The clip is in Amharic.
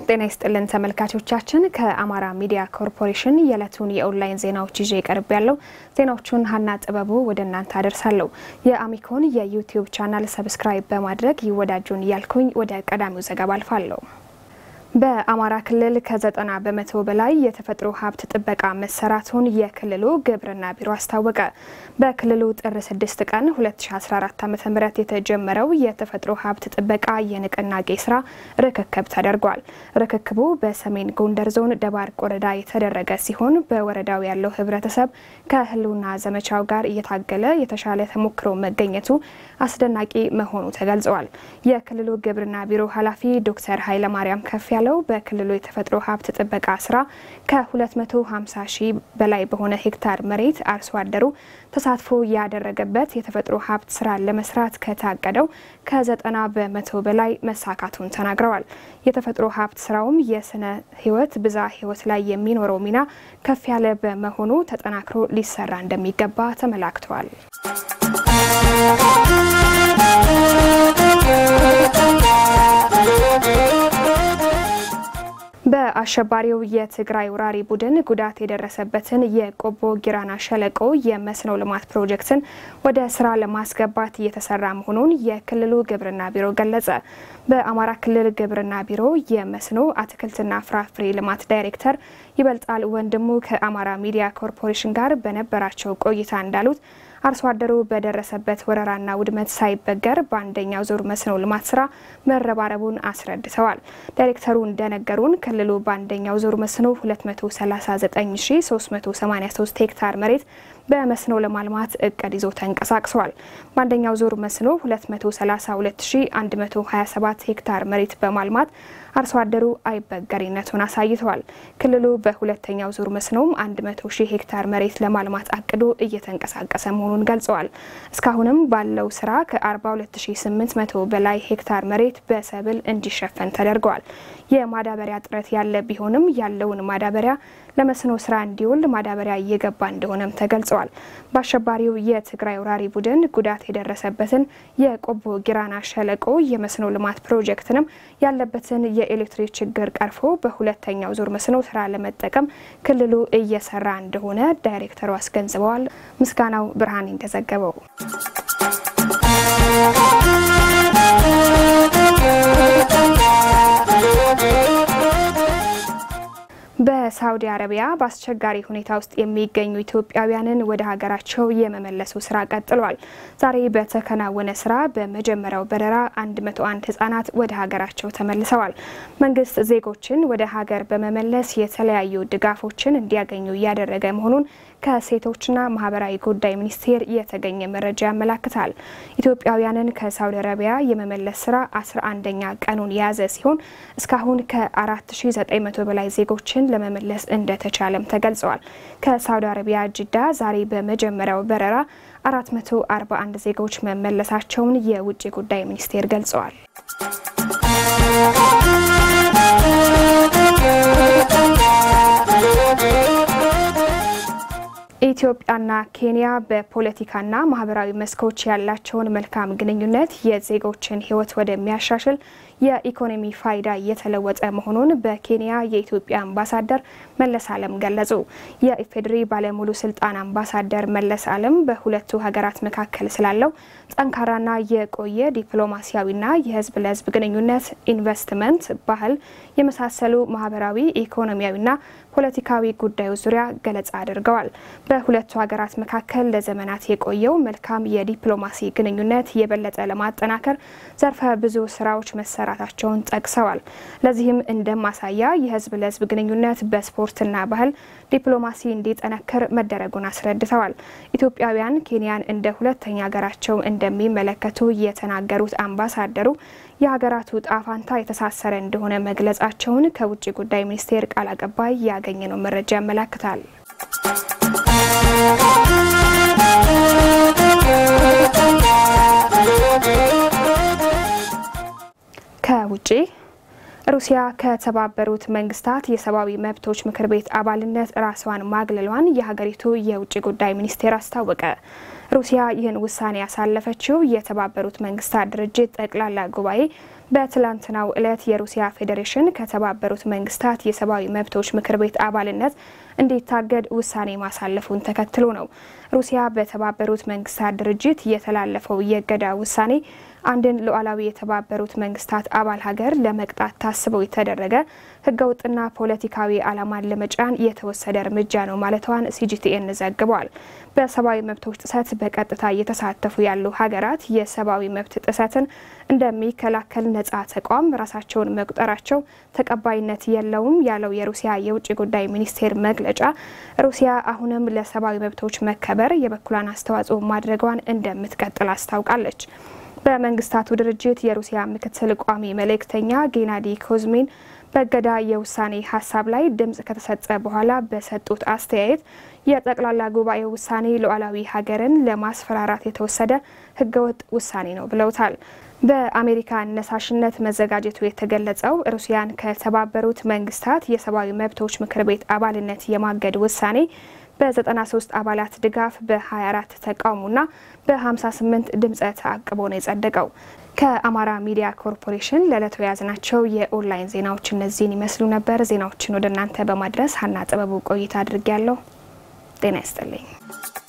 ጤና ይስጥልን ተመልካቾቻችን፣ ከአማራ ሚዲያ ኮርፖሬሽን የዕለቱን የኦንላይን ዜናዎች ይዤ ቀርብ ያለው ዜናዎቹን ሀና ጥበቡ ወደ እናንተ አደርሳለሁ። የአሚኮን የዩቲዩብ ቻናል ሰብስክራይብ በማድረግ ይወዳጁን እያልኩኝ ወደ ቀዳሚው ዘገባ አልፋለሁ። በአማራ ክልል ከዘጠና በመቶ በላይ የተፈጥሮ ሀብት ጥበቃ መሰራቱን የክልሉ ግብርና ቢሮ አስታወቀ። በክልሉ ጥር 6 ቀን 2014 ዓ ም የተጀመረው የተፈጥሮ ሀብት ጥበቃ የንቅናቄ ስራ ርክክብ ተደርጓል። ርክክቡ በሰሜን ጎንደር ዞን ደባርቅ ወረዳ የተደረገ ሲሆን በወረዳው ያለው ህብረተሰብ ከህልውና ዘመቻው ጋር እየታገለ የተሻለ ተሞክሮ መገኘቱ አስደናቂ መሆኑ ተገልጸዋል። የክልሉ ግብርና ቢሮ ኃላፊ ዶክተር ኃይለማርያም ከፍ ያለው በክልሉ የተፈጥሮ ሀብት ጥበቃ ስራ ከ250 ሺህ በላይ በሆነ ሄክታር መሬት አርሶ አደሩ ተሳትፎ ያደረገበት የተፈጥሮ ሀብት ስራ ለመስራት ከታቀደው ከ90 በመቶ በላይ መሳካቱን ተናግረዋል። የተፈጥሮ ሀብት ስራውም የስነ ህይወት ብዛ ህይወት ላይ የሚኖረው ሚና ከፍ ያለ በመሆኑ ተጠናክሮ ሊሰራ እንደሚገባ ተመላክተዋል። በአሸባሪው የትግራይ ወራሪ ቡድን ጉዳት የደረሰበትን የቆቦ ጊራና ሸለቆ የመስኖ ልማት ፕሮጀክትን ወደ ስራ ለማስገባት እየተሰራ መሆኑን የክልሉ ግብርና ቢሮ ገለጸ። በአማራ ክልል ግብርና ቢሮ የመስኖ አትክልትና ፍራፍሬ ልማት ዳይሬክተር ይበልጣል ወንድሙ ከአማራ ሚዲያ ኮርፖሬሽን ጋር በነበራቸው ቆይታ እንዳሉት አርሶ አደሩ በደረሰበት ወረራና ውድመት ሳይበገር በአንደኛው ዙር መስኖ ልማት ስራ መረባረቡን አስረድተዋል። ዳይሬክተሩ እንደነገሩን ክልሉ በአንደኛው ዙር መስኖ 239383 ሄክታር መሬት በመስኖ ለማልማት እቅድ ይዞ ተንቀሳቅሰዋል። በአንደኛው ዙር መስኖ 232127 ሄክታር መሬት በማልማት አርሶ አደሩ አይበገሪነቱን አሳይተዋል። ክልሉ በሁለተኛው ዙር መስኖም 100 ሺህ ሄክታር መሬት ለማልማት አቅዶ እየተንቀሳቀሰ መሆኑን ገልጸዋል። እስካሁንም ባለው ስራ ከ42800 በላይ ሄክታር መሬት በሰብል እንዲሸፈን ተደርገዋል። የማዳበሪያ እጥረት ያለ ቢሆንም ያለውን ማዳበሪያ ለመስኖ ስራ እንዲውል ማዳበሪያ እየገባ እንደሆነም ተገልጸዋል። በአሸባሪው የትግራይ ወራሪ ቡድን ጉዳት የደረሰበትን የቆቦ ጊራና ሸለቆ የመስኖ ልማት ፕሮጀክትንም ያለበትን የኤሌክትሪክ ችግር ቀርፎ በሁለተኛው ዙር መስኖ ስራ ለመጠቀም ክልሉ እየሰራ እንደሆነ ዳይሬክተሩ አስገንዝበዋል። ምስጋናው ብርሃን እንደዘገበው በሳውዲ አረቢያ በአስቸጋሪ ሁኔታ ውስጥ የሚገኙ ኢትዮጵያውያንን ወደ ሀገራቸው የመመለሱ ስራ ቀጥሏል። ዛሬ በተከናወነ ስራ በመጀመሪያው በረራ 101 ህጻናት ወደ ሀገራቸው ተመልሰዋል። መንግስት ዜጎችን ወደ ሀገር በመመለስ የተለያዩ ድጋፎችን እንዲያገኙ እያደረገ መሆኑን ከሴቶችና ማህበራዊ ጉዳይ ሚኒስቴር የተገኘ መረጃ ያመላክታል። ኢትዮጵያውያንን ከሳውዲ አረቢያ የመመለስ ስራ 11ኛ ቀኑን የያዘ ሲሆን እስካሁን ከ4900 በላይ ዜጎችን ለመመለስ እንደተቻለም ተገልጸዋል። ከሳውዲ አረቢያ ጅዳ ዛሬ በመጀመሪያው በረራ 441 ዜጎች መመለሳቸውን የውጭ ጉዳይ ሚኒስቴር ገልጸዋል። ኢትዮጵያና ኬንያ በፖለቲካና ማህበራዊ መስኮች ያላቸውን መልካም ግንኙነት የዜጎችን ሕይወት ወደሚያሻሽል የኢኮኖሚ ፋይዳ እየተለወጠ መሆኑን በኬንያ የኢትዮጵያ አምባሳደር መለስ አለም ገለጹ። የኢፌዴሪ ባለሙሉ ስልጣን አምባሳደር መለስ አለም በሁለቱ ሀገራት መካከል ስላለው ጠንካራና የቆየ ዲፕሎማሲያዊና የህዝብ ለህዝብ ግንኙነት፣ ኢንቨስትመንት፣ ባህል የመሳሰሉ ማህበራዊ ኢኮኖሚያዊና ፖለቲካዊ ጉዳዮች ዙሪያ ገለጻ አድርገዋል። በሁለቱ ሀገራት መካከል ለዘመናት የቆየው መልካም የዲፕሎማሲ ግንኙነት የበለጠ ለማጠናከር ዘርፈ ብዙ ስራዎች መሰራታቸውን ጠቅሰዋል። ለዚህም እንደ ማሳያ የህዝብ ለህዝብ ግንኙነት በስፖርትና ባህል ዲፕሎማሲ እንዲጠነክር መደረጉን አስረድተዋል። ኢትዮጵያውያን ኬንያን እንደ ሁለተኛ ሀገራቸው እንደሚመለከቱ የተናገሩት አምባሳደሩ የሀገራቱ ጣፋንታ የተሳሰረ እንደሆነ መግለጻቸውን ከውጭ ጉዳይ ሚኒስቴር ቃል አቀባይ ያገኘነው መረጃ ያመላክታል። ከውጭ ሩሲያ ከተባበሩት መንግስታት የሰብአዊ መብቶች ምክር ቤት አባልነት ራስዋን ማግለሏን የሀገሪቱ የውጭ ጉዳይ ሚኒስቴር አስታወቀ። ሩሲያ ይህን ውሳኔ ያሳለፈችው የተባበሩት መንግስታት ድርጅት ጠቅላላ ጉባኤ በትላንትናው ዕለት የሩሲያ ፌዴሬሽን ከተባበሩት መንግስታት የሰብአዊ መብቶች ምክር ቤት አባልነት እንዲታገድ ውሳኔ ማሳለፉን ተከትሎ ነው። ሩሲያ በተባበሩት መንግስታት ድርጅት የተላለፈው የእገዳ ውሳኔ አንድን ሉዓላዊ የተባበሩት መንግስታት አባል ሀገር ለመቅጣት ታስበው የተደረገ ህገወጥና ፖለቲካዊ ዓላማን ለመጫን የተወሰደ እርምጃ ነው ማለቷን ሲጂቲኤን ዘግቧል። በሰብአዊ መብቶች ጥሰት በቀጥታ እየተሳተፉ ያሉ ሀገራት የሰብአዊ መብት ጥሰትን እንደሚከላከል ነጻ ተቋም ራሳቸውን መቁጠራቸው ተቀባይነት የለውም ያለው የሩሲያ የውጭ ጉዳይ ሚኒስቴር መግለጫ ሩሲያ አሁንም ለሰብአዊ መብቶች መከበር የበኩሏን አስተዋጽኦ ማድረጓን እንደምትቀጥል አስታውቃለች። በመንግስታቱ ድርጅት የሩሲያ ምክትል ቋሚ መልእክተኛ ጌናዲ ኮዝሚን በእገዳ የውሳኔ ሀሳብ ላይ ድምጽ ከተሰጠ በኋላ በሰጡት አስተያየት የጠቅላላ ጉባኤው ውሳኔ ሉዓላዊ ሀገርን ለማስፈራራት የተወሰደ ህገወጥ ውሳኔ ነው ብለውታል። በአሜሪካ አነሳሽነት መዘጋጀቱ የተገለጸው ሩሲያን ከተባበሩት መንግስታት የሰብአዊ መብቶች ምክር ቤት አባልነት የማገድ ውሳኔ በ93 አባላት ድጋፍ በ24 ተቃውሞና በ58 ድምፀ ተአቅቦ ነው የጸደቀው። ከአማራ ሚዲያ ኮርፖሬሽን ለዕለቱ የያዝናቸው የኦንላይን ዜናዎች እነዚህን ይመስሉ ነበር። ዜናዎችን ወደ እናንተ በማድረስ ሀና ጥበቡ ቆይታ አድርጌያለሁ። ጤና ይስጥልኝ።